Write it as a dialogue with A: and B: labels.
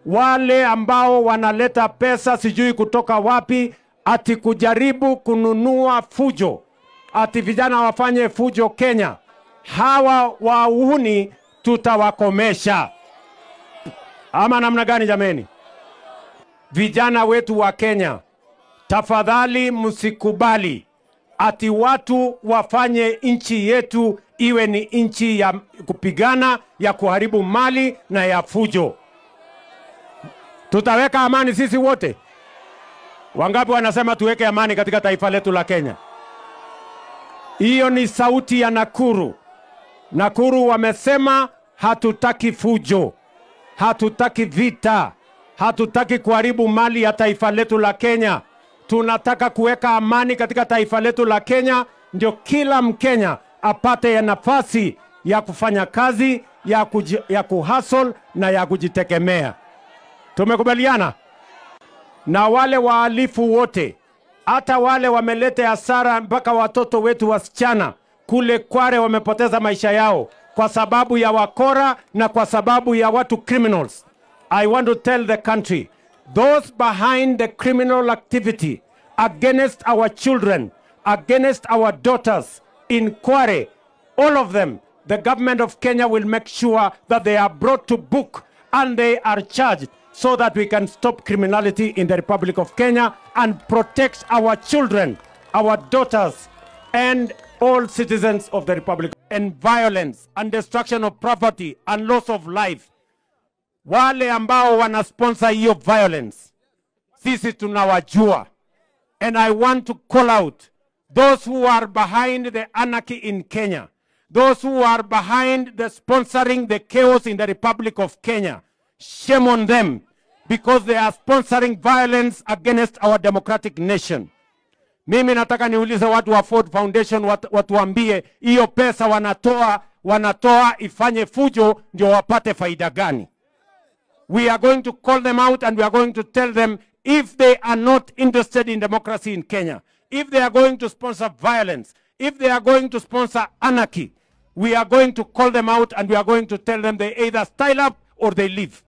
A: wale ambao wanaleta pesa sijui kutoka wapi, ati kujaribu kununua fujo, ati vijana wafanye fujo Kenya. Hawa wahuni tutawakomesha, ama namna gani jameni? Vijana wetu wa Kenya, tafadhali msikubali ati watu wafanye nchi yetu iwe ni nchi ya kupigana, ya kuharibu mali na ya fujo. Tutaweka amani sisi wote. Wangapi wanasema tuweke amani katika taifa letu la Kenya? Hiyo ni sauti ya Nakuru. Nakuru wamesema hatutaki fujo, hatutaki vita, hatutaki kuharibu mali ya taifa letu la Kenya. Tunataka kuweka amani katika taifa letu la Kenya, ndio kila Mkenya apate ya nafasi ya kufanya kazi ya, kuji, ya kuhustle na ya kujitegemea. Tumekubaliana na wale wahalifu wote, hata wale wameleta hasara mpaka watoto wetu wasichana kule Kware wamepoteza maisha yao kwa sababu ya wakora na kwa sababu ya watu criminals. I want to tell the country those behind the criminal activity against our children, against our daughters in Kware, all of them, the government of Kenya will make sure that they are brought to book and they are charged so that we can stop criminality in the Republic of Kenya and protect our children, our daughters, and all citizens of the Republic. And violence and destruction of property and loss of life. Wale ambao wanasponsor hiyo violence, sisi tunawajua. And I want to call out those who are behind the anarchy in Kenya, those who are behind the sponsoring the chaos in the Republic of Kenya. Shame on them because they are sponsoring violence against our democratic nation. Mimi nataka niulize watu wa Ford Foundation wat, watuambie hiyo pesa wanatoa wanatoa ifanye fujo ndio wapate faida gani? We are going to call them out and we are going to tell them if they are not interested in democracy in Kenya, if they are going to sponsor violence, if they are going to sponsor anarchy, we are going to call them out and we are going to tell them they either style up or they leave.